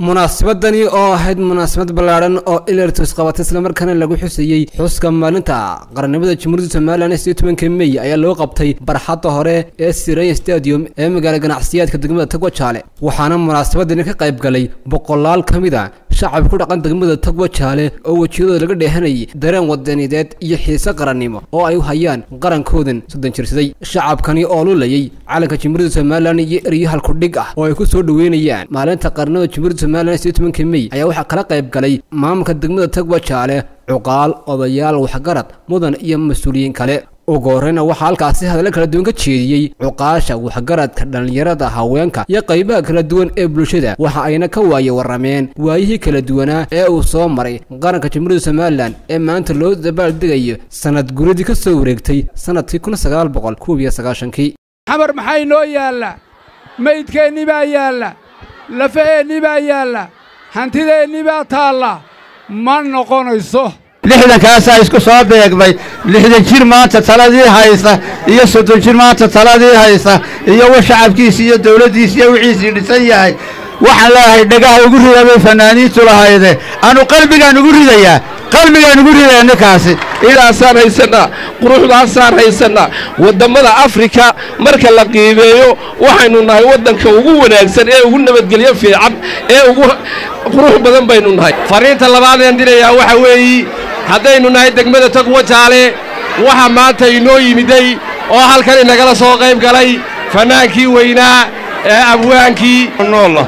munaasabadani oo ahayd munaasabad ballaadhan oo ilertus qabatay islamarkaana lagu xusayey xuska maalinta qarannimada jamhuuriyadda somalilan ee tobanka mey ayaa loo qabtay barxadda hore ee siraya stadium ee magaala ganacsiyaadka degmada tagwajaale waxaana munaasabadani ka qayb galay boqolaal ka mid a shacab ku dhaqan degmada tagwajaale oo wejiyadooda laga dheehanayay dareen wadanideed iyo xiise qarannimo oo ay u hayaan qarankoodan soddon jirsaday shacabkani oo lulayay calanka jamhuuriyadda somalilan iyo eryo halkudhig ah oo ay ku soo dhoweynayaan maalinta qarannimada jamhuuriyadda somalilan ee tobanka mey ayaa waxaa kala qayb galay maamulka degmada tagwajaale cuqaal odayaal waxgarad mudan iyo mas-uuliyiin kale ugu horreyna waxaa halkaasi hadalla kala duwan ka jeediyey cuqaasha waxgaradka dhallinyarada haweenka iyo qaybaha kala duwan ee bulshada waxa ayna ka waaye warrameen waayihii kala duwanaa ee uu soo maray qaranka jamhuuriyadda somalilan ee maanta loo dabaaldegayo sanad guradii ka soo wareegtay sannadkii kun sagaal boqol kuub iyo sagaashankii xamar maxaa inoo yaalla maydkeennii baa yaalla lafaheennii baa yaalla hantideennii baa taalla ma noqonayso lixdankaasaa isku soo beegmay lixdan jir maanta taladii haysta iyo soddon jir maanta taladii haysta iyo wa shacabkiisi iyo dawladdiisi iyo wixiisii dhisan yahay waxaan leeyahay dhagaha ugu rida bay fannaaniintu lahayde anu qalbigaan ugu ridayaa qalbigaan ugu ridaya ninkaasi idaasaan haysannaa quruxdaasaan haysannaa waddammada afrika marka la qiimeeyo waxaynu nahay waddanka ugu wanaagsan ee ugu nabadgelyo fiican ee ugu qurux badan baynu nahay fariinta labaadeen dirayaa waxa weeyi haddaynu nahay degmada tagwajaale waxa maanta inoo yimiday oo halkan inagala soo qayb galay fannaankii weynaa ee abwaankii noolla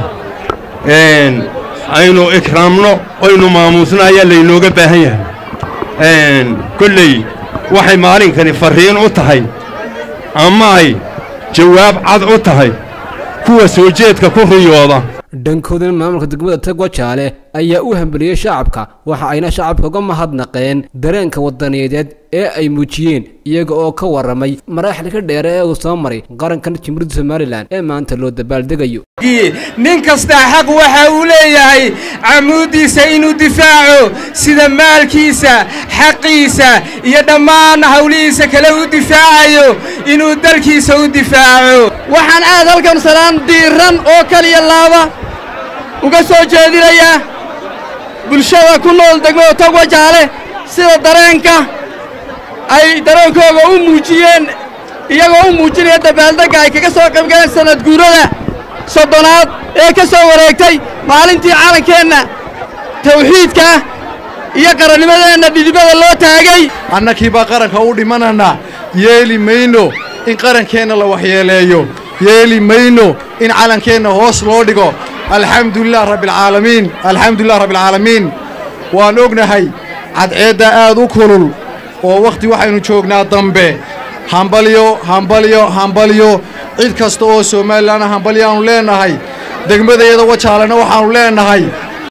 aynu ikraamno oynu maamuusno ayaa laynooga baahan yahay kolley waxay maalinkani farriin u tahay ama ay jawaab cad u tahay kuwa soo jeedka ku riyooda dhankoodana maamulka degmada tagwajaale ayaa u hambeliyey shacabka waxa ayna shacabka uga mahadnaqeen dareenka wadaniyadeed ee ay muujiyeen iyaga oo ka warramay maraaxilka dheere ee uu soo maray qarankan jamhuuriyadda somalilan ee maanta loo dabaaldegayo nin kastaa xaq waxa uu leeyahay camuuddiisa inuu difaaco sida maalkiisa xaqiisa iyo dhammaan hawlihiisa kale u difaacayo inuu dalkiisa u difaaco waxaan aad halkan salaan diiran oo kaliya laaba uga soo jeedinayaa bulshada ku nool degmada tagwajaale sida dareenka ay dareenkooga u muujiyeen iyagoo u muujinaya dabaaldegga ay kaga soo qaybgaleen sannad guurada soddonaad ee ka soo wareegtay maalintii calankeenna tawxiidka iyo qarannimadeenna dhidibada loo taagay annakii baa qaranka u dhimananaa yeeli mayno in qarankeenna la waxyeeleeyo yeeli mayno in calankeenna hoos loo dhigo alxamdulilah rabbialcaalamiin alxamdulilah rabbialcaalamiin waan ognahay cadceedda aad u kulul oo wakhti waxaynu joognaa dambe hambalyo hambalyo hambalyo cid kasta oo somalilanna hambalyaannu leennahay degmadayada wajaalena waxaannu leennahay